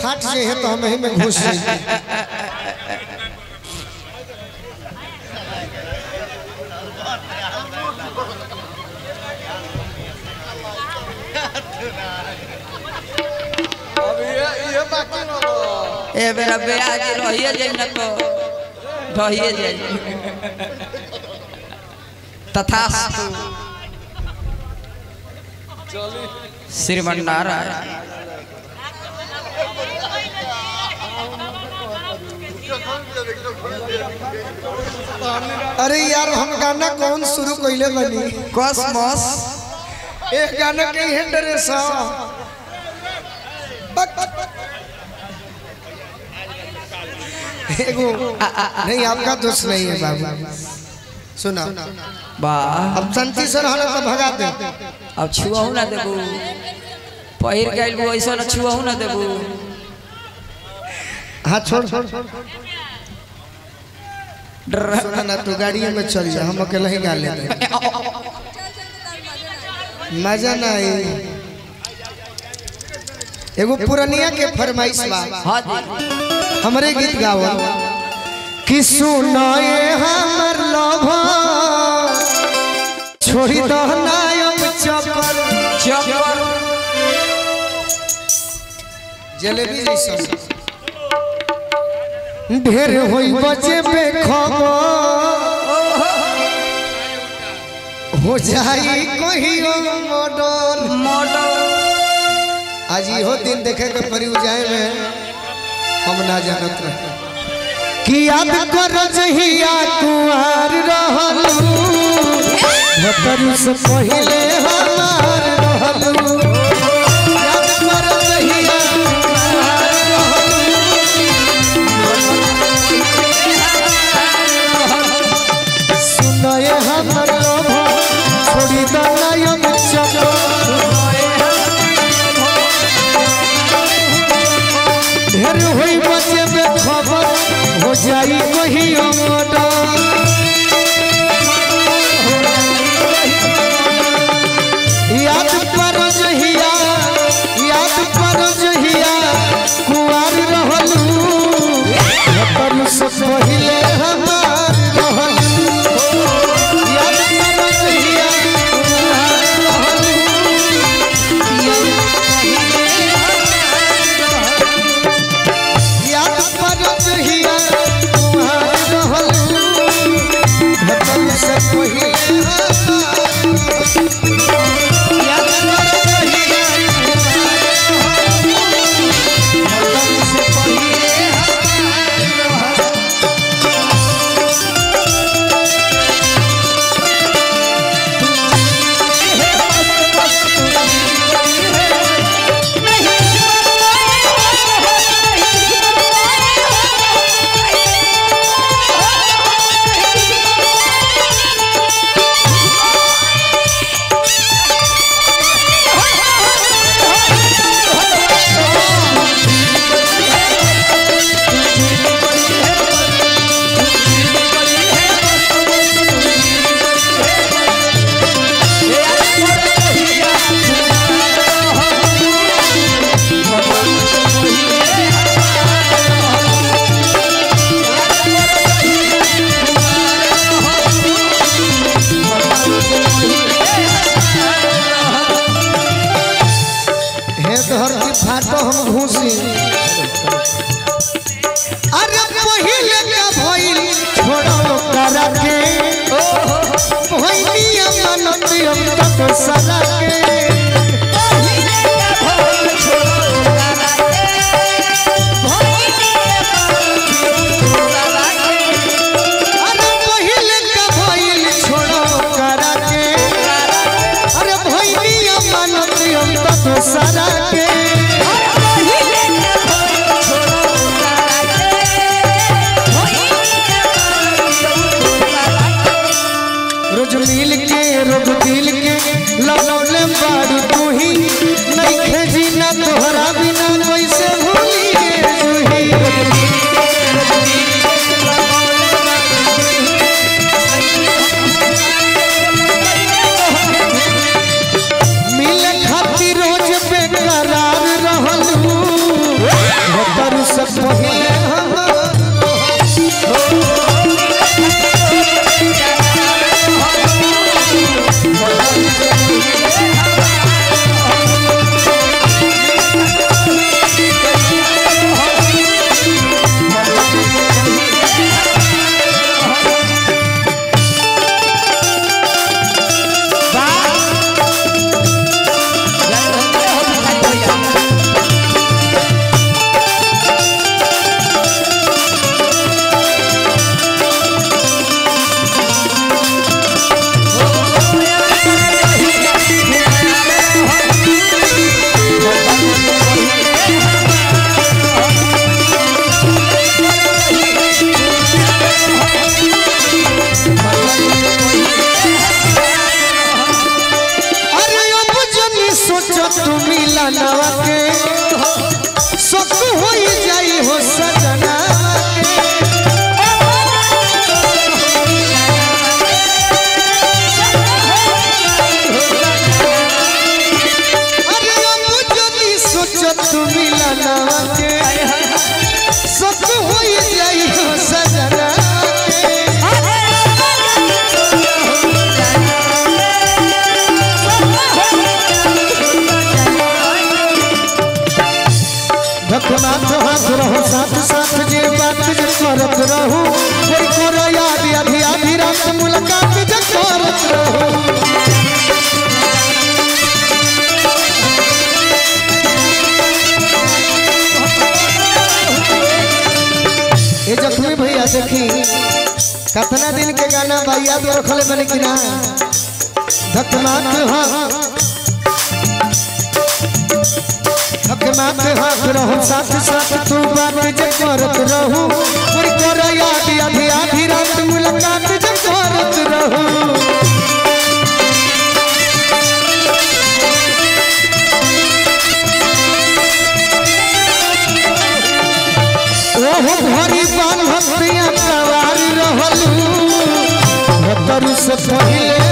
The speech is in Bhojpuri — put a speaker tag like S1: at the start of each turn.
S1: फाट जे है तो हम ही में घुस जाएंगे
S2: ए बेरा ब्याज रहिए जाई न तो रहिए जाई तथास्तु श्रीमन नारायण
S1: अरे यार हम गाना कौन शुरू कइले बनी
S2: कॉस्मोस
S1: एक गाना के ही ड्रेस एगो नहीं आपका दोष नहीं है बाबू सुना
S2: वाह
S1: अब शांति से रहना तो भगा दे
S2: अब छुआहू ना देबू पहिर गइल बू ऐसा ना छुआहू ना देबू
S1: हाँ छोड़ छोड़
S2: डर
S1: सुना ना तू गाड़ी में चल जा हम अकेले ही गा लेते मजा ना आई एगो पुरनिया के फरमाइश बा
S2: हाँ जी
S1: हमरे गीत गाओ कि सुनाए हमर लोभा छोड़ी दो नायम चपल
S2: चपर
S1: जलेबी जैसा ढेर होई बचे बेखबर हो जाई कहियो मॉडल
S2: मॉडल
S1: आज इहो दिन देखे के परी जाए में हम ना जानत रहे कि याद कर जहिया कुआर रहलू भतरू से पहिले हमार रहलू याद कर जहिया कुआर रहलू सुनए हमर लोभ छोड़ी दनायम चलो ढेर होई बचे बेखबर हो जाई कहियो मर्डर याद पर जहिया याद पर जहिया कुआर रहलू अपन से पहिले हमार रहलू याद पर जहिया कुआर रहलू याद पर जहिया कुआर रहलू अपन से पहिले हमार हे धरती फाटो हम घूसी अरे पहिले का भइल छोड़ो करा के भइलिया मनत हम तक सरा के अरे पहिले का भइल छोड़ो करा के अरे भइलिया मनत हम तक सरा के रोज मिल के रोज दिल के लौले मिलनवा के सत होई जाई हो सजना के भक्तनाथ हाथ रहो साथ साथ जे बात जे करत रहू कोई करो याद आधी आधी रात मुलाकात जे करत रहू ये जख्मी भैया देखी कितना दिन के गाना भैया तो रखले बने कि ना भक्तनाथ हाँ हकनाथ हाथ रहो साथ साथ तू बात जे करत रहू और कर याद आधी आधी रात मुलाकात जे करत रहू ओहो भरी बांधतिया सवार रहलू भतर से पहिले